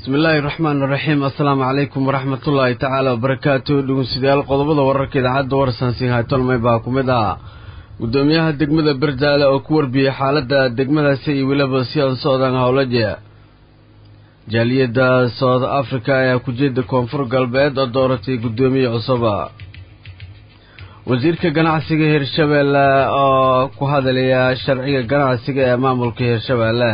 bismillaahi raxmaan raxiim assalaamu calaykum waraxmatullaahi tacaala wabarakaatu dhegeystayaal qodobada wararka idaacadda warsansiin haytolmay baa ku mid ah guddoomiyaha degmada berdaale oo ku warbiyey xaaladda degmadaasi iyo weliba si aan socdaan howlaje jaaliyadda south africa ayaa kujeeda koonfur galbeed oo dooratay guddoomiye cusuba wasiirka ganacsiga hirshabeelle oo ku hadalaya sharciga ganacsiga ee maamulka hirshabeelle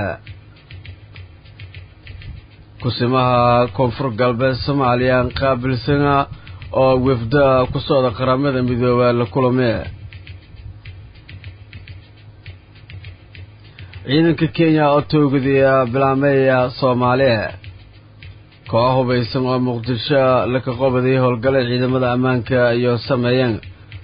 kusimaha koonfur galbeed soomaaliya qaabilsana oo wefda ku socda qaramada midooba la kulame ciidanka kenya oo toogadiya bilaameeya soomaaliya koox hubaysan oo muqdisho laka qobaday howlgalay ciidamada ammaanka iyo sameeyeen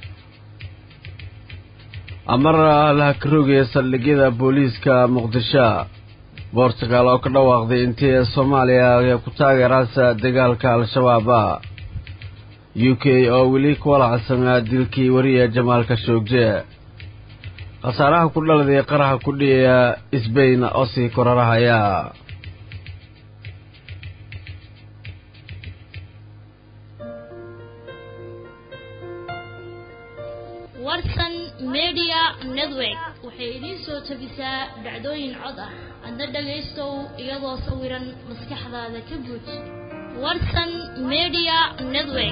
amar laha ka rogaya saldhigyada booliiska muqdisho bortugal oo ka dhawaaqday intii soomaaliya ku taageeraasa dagaalka al-shabaaba u k oo weli ku walacsanaa dilkii wariya jamaalka shoogje khasaaraha ku dhaladay qaraha ku dhiyaya sbain oo sii korarahaya warsan media network waxay idiin soo tabisaa dhacdooyin cod ah adna dhagaystow iyadoo sawiran maskaxdaada ka buuj warsan media network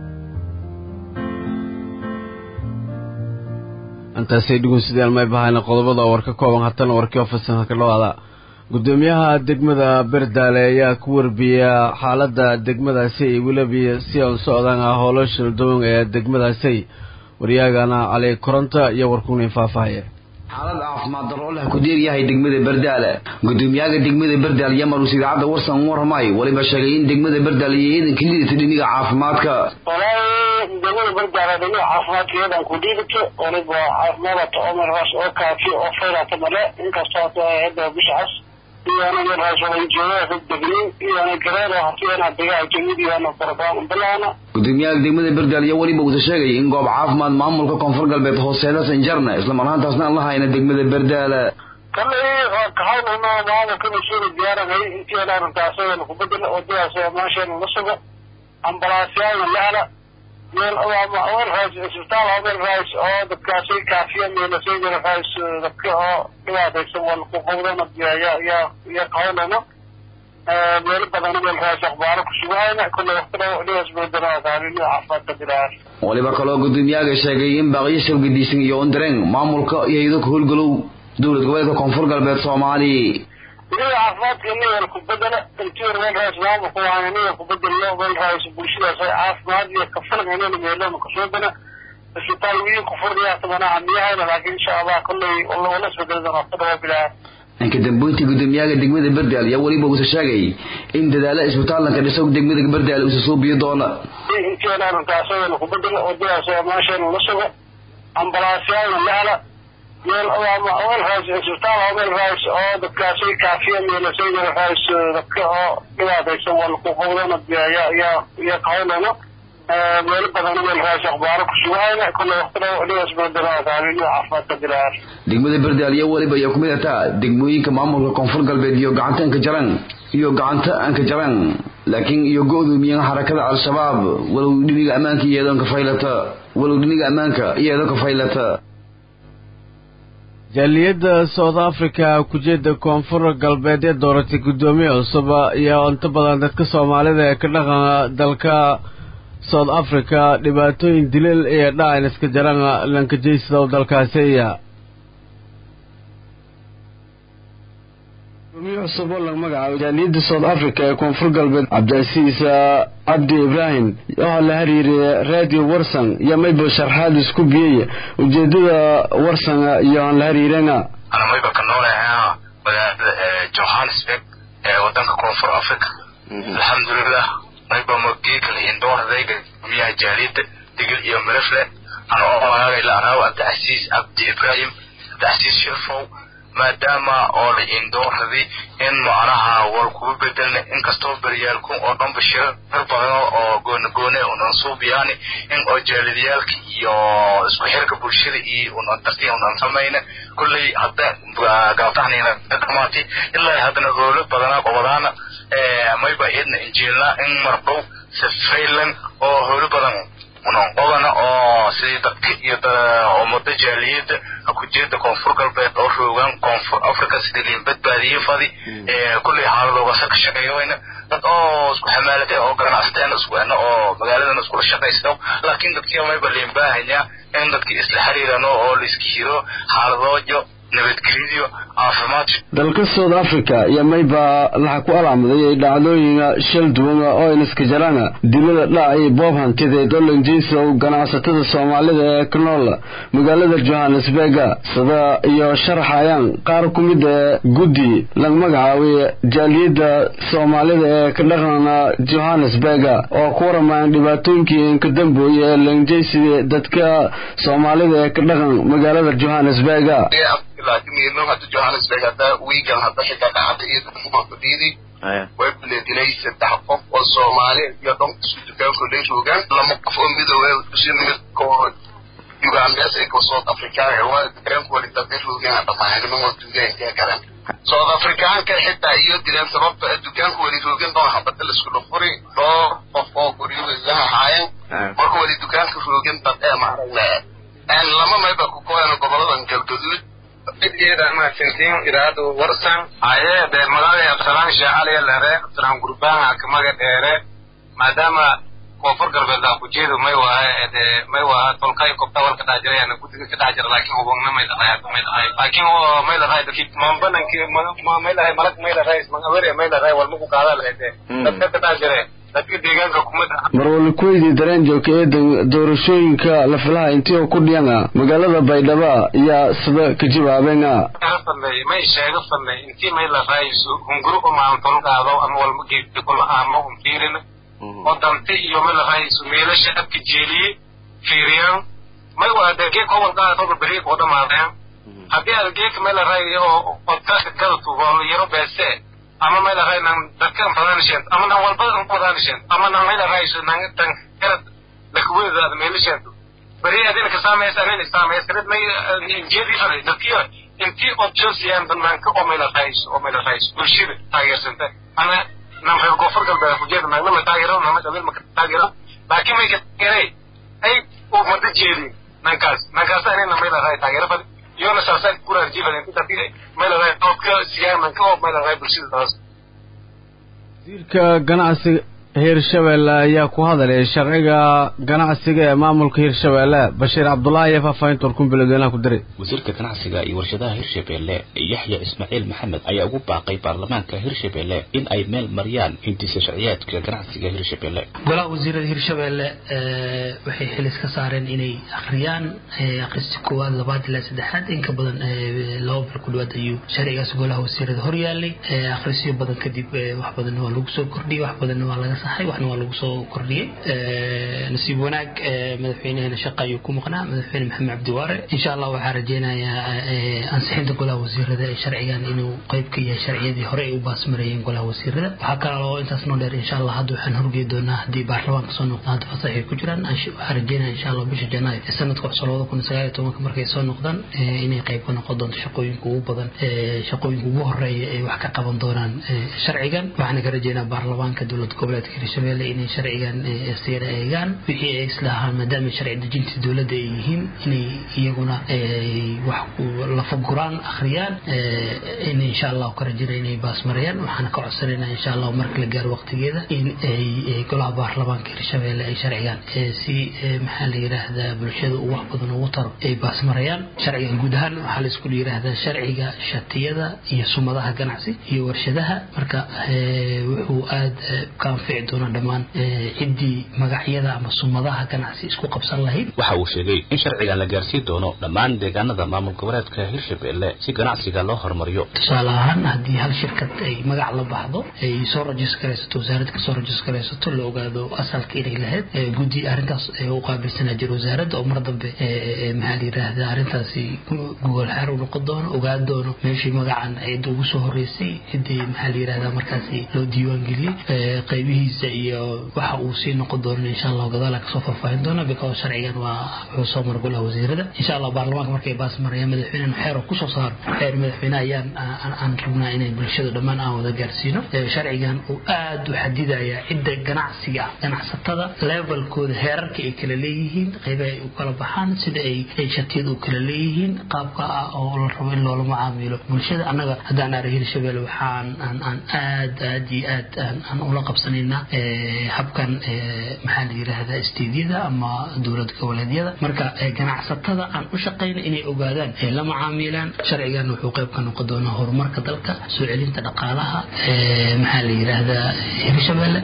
intaasay dhegeystayaal may bahayna qodobada war ka kooban hatana warkii ofisanka ka dhawaada guddoomiyaha degmada berdaale ayaa ku warbiya xaaladda degmadaasi iyo weliba si aan socdaan ah howlo shildoon ee degmadaasi waryaagana cali koronta iyo warkunin faahfaahaya xaalad caafimaad darro leh ku deeryahay degmada berdaale gudoomiyaha degmada berdaal yamarus idaacadda warsan warmay waliba sheegay in degmada berdaal iyo ciidanka liidata dhiniga caafimaadka walaahi degmada berdaale dhinaca caafimaadkeedan ku dhiidato waliba caafimaadata omerras oo kaafiyo oo fayrata male inkastoo hadda bishacas iyana yarhaaswalanjeedaa degnin iyana gareero hatiyana degaa jamid iyana barabaan bilaana gudoomiyaha degmada berdaal iyo weliba uusa sheegay in goob caafimaad maamulka koonfur galbeed hooseeda sanjarna islamar ahaantaasna aan la hayna degmada berdaale kallay kahawlano maamulka mas-uula diyaaranay intiina arrintaasayana ku bedela wadadaas meesheena la sugo ambalaasyaalna la hela meel aweelraas isbitaal aweelraas oo dadkaasay kaafiya meelasayraas dadka oo dhibaataysan waa laku qowdana yaa yaa yaa kahawlano meelo badan aweelraas akhbaaro ku sugahayna kulle waqtida dhibaas beedana taaliilada caafimaadka bilaar waliba kaloo gudoomiyahaga sheegay in baaqiyo shabgadiisan iyo ondareen maamulka iyo hayado ka howlgalow dowlad goboleedka koonfur galbeed soomaaliya iniga caafimaadka nigan ku bedela intii weelraas maamulka waana nigan ku bedelno weelraas bulshadaas ay caafimaad iyo kafalganana meelona kasoo isbitaal wiin ku furnayaa tabanaha miyahayna laakiin insha allah kolley wala isbedelada waqtida waa bilaar dhanka dambeyntii gudoomiyaha degmada berdaal ayaa weliba uusa sheegay in dadaalo isbitaallanka dhiso degmada berdaal uusa soo biyo doona intiina arrintaasayana ku bedela wadadaas meesheena la sugo ambalaasyaalna la hela meel aweelraas isbitaal aweelraas oo dadkaasay kaafiya meelasayraas dadka oo dhibaataysan waa laku qowdana yaa yaa yaa kahawlano meelo badan aweelraas akhbaaro ku sugahayna kulle waqtida dhibaas beedana taaliilada caafimaadka bilaar degmada berdaal iyo weliba ayaa kumid ataa degmooyinka maamulka koonfur galbeed iyo gacanta anka jaran iyo gacanta anka jaran laakiin iyo go-doomiyaha xarakada al-shabaab walow dhiniga ammaanka iyadoon ka faylata walow dhiniga ammaanka iyadoo ka faylata jaaliyadda south africa kujeeda koonfur galbeed ee dooratay guddoomiye cusub iyo inta badan dadka soomaalida ee ka dhaqan dalka south africa dhibaatooyin dilil iyo dhacan iska jaran lankajaysidow dalkaasiya gudoomiye cusub oo laga magacaabo jaaliyadda south africa ee koonfur galbeed cabdicasiis cabdi ibraahim oo la xiriiray radio warsan iyo mayba sharxaad isku biyey ujeedada warsan iyo aan la xiriirana ana mayba ka noolahay magaalada johannesburg ee wadanka koonfur africa alxamdulilah mayba mogeekal indooradayga gudoomiyaha jaaliyadda digil iyo milifle ana oo magaagay la araawo cabdicasiis cabdi ibraahim cabdicasiis shirfow maadaama oo la indooradii in macnaha wal kugu bedelna inkastoo beryaalku oo dhanba shirar badan oo goonagoone unan suubiyaani in oo jaalidiyaalka iyo isku xirka bulshada iyo unan dartiya unan samayna kulley hadda galabtahnina dhamaatay ilaa haddana hoolo badana qobadaana mayba idna injiilna in mardhow safaylan oo hoolo badan unan qobana oo sidii dadka iyo ummada jaaliyada hakujeeda koonfur galbeed oo roogaan koonfur africa sidii liin badbaadiye fadi kulley xaaladoogaasa ka shaqeeyawayna dad oo isku xamaalatay oo ganacsateen isku ena oo magaaladan iskula shaqaysto laakiin dadkii mayba liin baahanya in dadkii isla xiriirano oo laiska hiro xaaladoojo nabadgelyadiyo caafimaad dalka south africa iyo mayba laxa ku alaamaday dhacdooyina shal duwan oo inaska jarana dilada dhac iyo boob hantideed oo lanjeysow ganacsatada soomaalida ee ka nool magaalada johannesburga sida iyo sharaxayaan qaar ku mid ee guddi laga magacaabay jaaliyadda soomaalida ee ka dhaqana johannesburga oo ku waramayaan dhibaatooyinkii inka dambooye ee lanjeysiga dadka soomaalida ee ka dhaqan magaalada johannesburga laakiin hadda johannesburg hadda wiigan hadda xitaa dhacda iyo dadkuba fadhiiday way kuleedinay saddex qof oo soomaali iyo dhan isu dukaanku lay roogaan lama qof oo midoobe isu mid koo ugandes ee koo south african waa dukaanku wali dadka roogaan dhamaanima waa dugaanka karan south africaanka xitaa iyo dileen sababta dukaanku wali roogan doon habada la isku dhufuri dhowr qof oo guryaha haayeen marka wali dukaanka roogan dad ee maaragna lama mayba ku kooyano goboladan galgaduud cidgeeda mahadsantiin iraadu warsan aye dee magaalada absalaan sheecaliya lere absalaan gurbaan akamaga dheere maadaama koonfur galbeed aa kujeedu may waha dee may waha tolkay kobta walka dhex jirayana guddiga ka dhex jira laakiin hubagna may dhahay hadda may dhahay laakiin may dhahay dadki mambananki may dhahay malag may dhahay magawere may dhahay walmaku qaada lahayd dadka ka dhex jire dadka deegaanka kumada marwali kuweydii dareen joogka ee doorashooyinka la filaha intii oo ku dhiyana magaalada baydhaba yaa sida ka jawaabeena fadnay may sheega fadnay intii may la raayso hunguru umaan tolgaado ama walma geedka kula ama un fiirin oo dante iyo may la raayso meelasha abka jeeliye fiiriyaan may waa dee geedka walgaa toba beriik oo dhamaadeen haddii aad geedka may la raayo oo odkaaka gada tugo yaro beese ama may la raay nan dadkan fadaanisheen ama nan walbadan fadaanisheen ama nan may la raayso nan tan garad lakuwedaada meelasheed beri adina ka saamaysa anin saamaysanid may jeedi faday dadkiyo intii od joosiyaan banaanka oo may la raayso oo may la raayso bulshada taageersanta ana nan reer koonfur galbeed kujeeda nagnama taageero nama qabiil maka taageero laakiin may ka taageeray ay uu mada jeedin nankaas nankaas anina may la raay taageero faday iyona saasaan kuraarjiifaden dadkii may la raay doodka siyaamanka oo may la raay bulshada taas wasiirka ganacsiga hirshabeelle ayaa ku hadalay sharciga ganacsiga ee maamulka hirshabeelle bashiir cabdulaahi iyo faahfaahinta warkunbiladweynaha ku diray wasiirka ganacsiga iyo warshadaha hirshabeelle yaxya ismaaciil maxamed ayaa ugu baaqay baarlamaanka hirshabeelle in ay meel mariyaan hindisa sharciyaadka ganacsiga hirshabeelle golaha wasiirada hirshabeelle waxay xilis ka saareen inay akhriyaan akhristi koowaad labaad ilaa saddexaad in ka badan laba bil ku dhawaad ayuu sharcigaas golaha wasiirada horyaalay akhrisyo badan kadib wax badan waa lagu soo kordhiyey wax badan waa laga saxay waxna waa lagu soo kordhiyey nasiib wanaag madaxweynehena shaqa ayuu ku maqnaa madaxweyne maxamed cabdiwaare insha allah waxaa rajeynayaa ansixinta golaha wasiirada ee sharcigan inuu qeyb ka yahay sharciyadii hore ay u baasmareeyeen golaha wasiirada waxaa kaloo intaas noo dheer insha allah hadda waxaan horgey doonaa haddii baarlamaanka soo noqdaan hadda fasax ay ku jiraan waxaa rajeynaya insha allah bisha janaayo ee sanadka cusub labada kun sagaal iyo tobanka markay soo noqdaan inay qeyb ka noqon doonto shaqooyinka ugu badan shaqooyinka ugu horeeya ay wax ka qaban doonaan sharcigan waxaana ka rajeynaa baarlamaanka dowlad goboleedka hirshabeelle inay sharcigan siyada eegaan wixii ay islahaan maadaama sharci dejinta dowladda ay yihiin inay iyaguna wax lafaguraan akhriyaan in insha allah ka rajina inay baasmarayaan waxaana ka codsanayna insha allah marka la gaaro waqtigeeda in ay golaha baarlamaanka hirshabeelle ay sharcigan si maxaa la yidhaahdaa bulshada uu wax badan ugu taro ay baasmarayaan sharcigan guud ahaan waxaa la isku yidhaahdaa sharciga shatiyada iyo sumadaha ganacsi iyo warshadaha marka wuxuu aada ka anfici dhici doonaan dhammaan ciddii magacyada ama sumadaha ganacsi isku qabsan lahayd waxa uu sheegay in sharcigan la gaarsiin doono dhammaan deegaanada maamul goboleedka hirshabelle si ganacsiga loo horumariyo tusaale ahaan haddii hal shirkad ay magac la baxdo ay soo rajiskaraysato wasaaradda kasoo rajiskaraysato la ogaado asalka inay lahayd guddi arrintaas u qaabilsanaa jira wasaaradda oo mar dambe maxaa la yidhaahda arrintaasi gogol xaar u noqon doono ogaan doono meeshii magacan cidda ugu soo horeysay ciddii maxaa la yidhahda markaasi loo diiwaan geliyey qaybihiisa iyo waxa uu sii noqon doono insha allah gadaala kasoo faahfaahin doona because sharcigan waa wuxuu soo mara golaha wasiirada insha allah baarlamaanka markay baas marayaan madaxweynehan xeer oo kusoo saaro xeer madaxweyne ayaan aan rabnaa inay bulshada dhammaan aan wada gaarsiino sharcigan uu aad u xadidaya cidda ganacsiga ganacsatada levelkooda heerarka ay kala leeyihiin qaybaha ay u kala baxaan sida ay ay shatiyada u kala leeyihiin qaabka ah oo la rabo in loola macaamilo bulshada annaga haddaan aara hirshabelle waxaan aan aan aad aad iyo aad aan ula qabsanaynaa habkan maxaa la yidhaahdaa istiidyada ama dowlad goboleedyada marka ganacsatada aan u shaqayna inay ogaadaan ee la macaamilaan sharcigan wuxuu qayb ka noqon doonaa horumarka dalka soo celinta dhaqaalaha maxaa la yidhaahdaa hirshabelle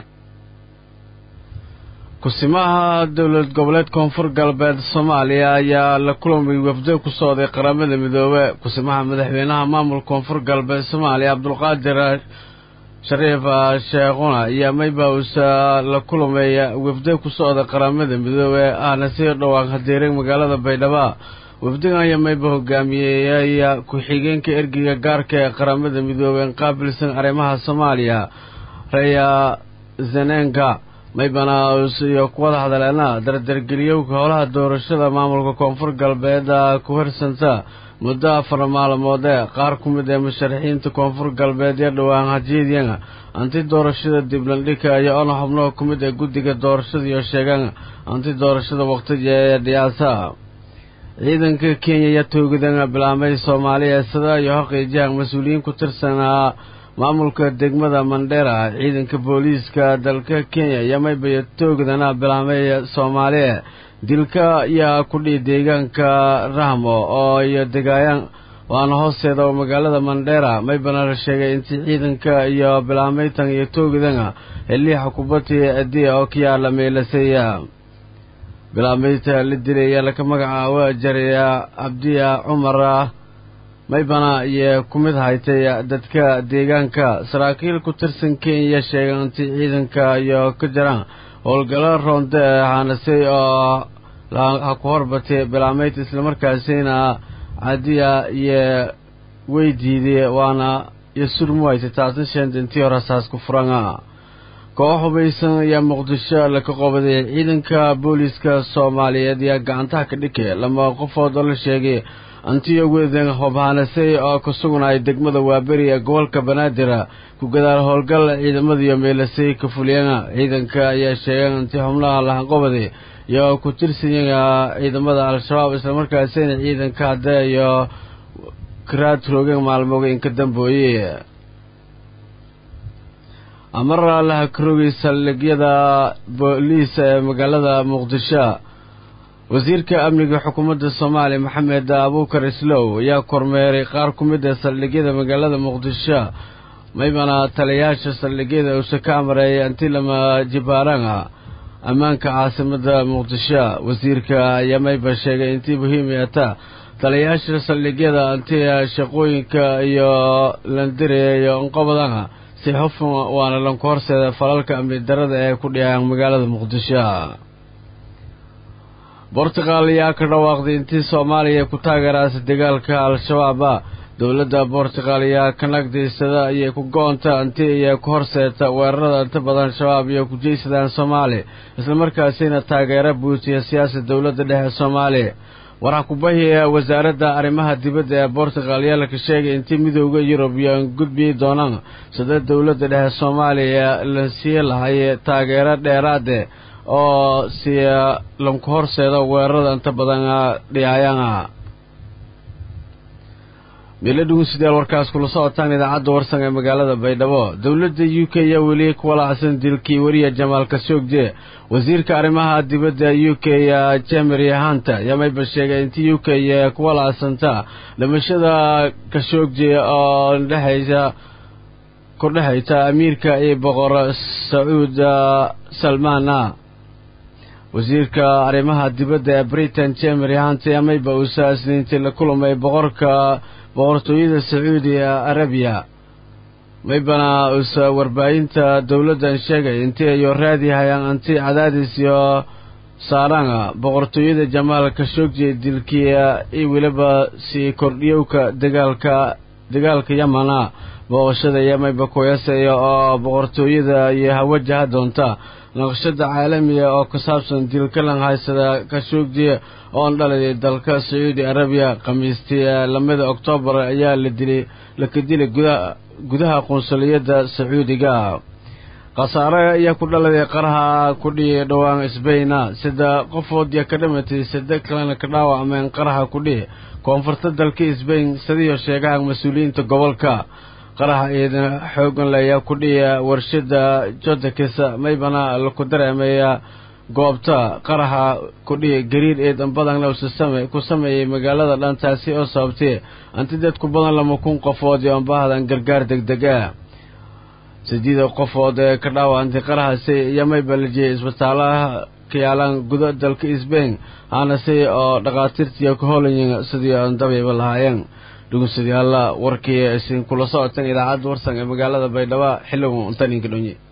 kusimaha dowlad goboleed koonfur galbeed soomaaliya ayaa la kulamay wafdo ku socday qaramada midoobe kusimaha madaxweynaha maamul koonfur galbeed soomaaliya cabdulqaadir shariif sheekhuna iyo maybausa la kulamay wafdo ku socda qaramada midoobe ahna sii dhowaan hadeeray magaalada baydhabo wafdigan ayaa mayba hogaamiyey ku-xigeenka ergeyga gaarka ee qaramada midoobe qaabilsan arrimaha soomaaliya reya zenenga maybana iyo kuwada hadaleena dardargeliyowka howlaha doorashada maamulka koonfur galbeed ku harsanta muddo afar maalmood ee qaar ku mid ee musharaxiinta koonfur galbeed iyo dhowaan hajiidyana anti doorashada diblandhika iyo ona xubnaha ku mid ee guddiga doorashada iyo sheegan anti doorashada waqtiga ee dhiyaasa ciidanka kenya iyo toogadana bilaamay soomaaliya sida iyo haqiijahan mas-uuliyiin ku tirsanaa maamulka degmada mandheera ciidanka booliiska dalka kenya iyo maybayo toogadana bilaamay soomaaliya dilka yaa kudhii deegaanka rahmo oo iyo degaayaan waana hoosteeda oo magaalada mandheera maybana la sheegay intii ciidanka iyo bilaameytan iyo toogadana xiliixa kubadii adiya oo ka yaala meelasaya bilaameyta la dilaya laka magacaaba jaraya cabdiya cumar maybana iyo ku mid haytay dadka deegaanka saraakiil ku tirsan kenya sheegay intii ciidanka iyo ka jiraan howlgalo roonde hanasay oo ha ku horbatay bilaameyta islamarkaasina cadiya iyo weydiiday waana iyo surmu haytay taasna sheenta intii hore saas ku furana koox hubaysan ayaa muqdisho laka qobaday ciidanka booliiska soomaaliyeed ayaa gacantaha ka dhikay lama qofood oo la sheegay antiyo wedan hobhanasay oo ku sugnay degmada waaberi ee gobolka banaadir ku gadaal howlgal ciidamadiiyo meelasay ka fuliyana ciidanka ayaa sheegeen intii xubnaha lahanqobaday iyo ku tirsanyana ciidamada al-shabaab islamarkaasina ciidanka hadda iyo karaad roogeen maalmoga inka dambooye amar laha karogay saldhigyada booliis ee magaalada muqdisho wasiirka amniga xukuumadda soomaaliya maxamed abuukar islow ayaa kormeeray qaar ku mid ee saldhigyada magaalada muqdisho maybana taliyayaasha saldhigyada uuse ka amareeyay intii lama jibaarana ammaanka caasimada muqdisho wasiirka ayaa mayba sheegay intii muhiimiyata taliyayaasha saldhigyada intii shaqooyinka iyo landire iyo inqobadana si xufun waana lanku horseeda falalka amni darada ee ku dhiyaan magaalada muqdisho bortugal ayaa ka dhawaaqday intii soomaaliya ku taageeraasa dagaalka al-shabaaba dowladda bortugal ayaa ka nagdaysada ayay ku go-onta intii iyo ku horseeta weerarada inta badan shabaab iyo ku jeysadaan soomaaliya islamarkaasina taageero buutiya siyaasad dowladda dhexe soomaaliya waxaa ku bahiya wasaaradda arrimaha dibadda ee bortugal ayaa laka sheegay intii midooda yurub iyo gudbiyi doonaan sida dowladda dhexe soomaaliya la sii lahay taageero dheeraade oo siya lanku horseeda weerarada inta badan dhiyaayana meelo dhugunsidayaal warkaas kula socotaan idaacadda warsan ee magaalada baydhabo dowladda u k ayaa weli ku walaacsan dilkii weriya jamaal kashoogje wasiirka arrimaha dibadda u k jemery hanta ayaa mayba sheegay intii u k ku walaacsanta dhimashada kashoogje oo dhexaysa kordhexayta amiirka iyo boqor sacuud salmaana wasiirka arrimaha dibadda ee britain jemery hanti amayba uusa isniintii la kulmay boqorka boqortooyada sacuudi arabiya maybana uusa warbaahinta dowladdan sheegay intii ayo raadihayaan anti cadaadis iyo saaranga boqortooyada jamaal kashogji dilkiya iyo weliba sii kordhiyowka dagaalka dagaalka yamana booqashada yamayba kuyasaya oo boqortooyada iyo hawajaha doonta naqshada caalamiga oo ku saabsan dilkalan haysada kashogji oon dhalay dalka sacuudi arabiya khamiistii lamida oktoobar ayaa la dilay laka dilay gudaha gudaha qunsuliyadda sacuudiga khasaare ayaa ku dhaladay qaraha ku dhihi dhowaan sbayna sida qofood ya ka dhimatay sade kalena ka dhaawacmeen qaraha ku dhihi koonfurta dalka sbain sidiyo sheegaha mas-uuliyiinta gobolka qaraha ciidan xoogan layaa ku dhihi warshada jodakis maybana laku dareemaya goobta qaraha ku dhihi gariir eedan badanna ku sameeyey magaalada dhantaasi oo sababtay antidad ku badan lama kun qofood iyo ambahdan gargaar degdeg ah sideeda qofood ee ka dhaawantay qarahaasi iyo mayba la jiyay isbitaalaha ka yaalaan guda dalka sbain aanase oo dhakhaatiirtiiyo ka holayin sidii aan dabayba lahaayeen dhugusadayaalla warkii isin kula socoteen idaacadda warsan ee magaalada baydhabo xilligu untaninka dhonye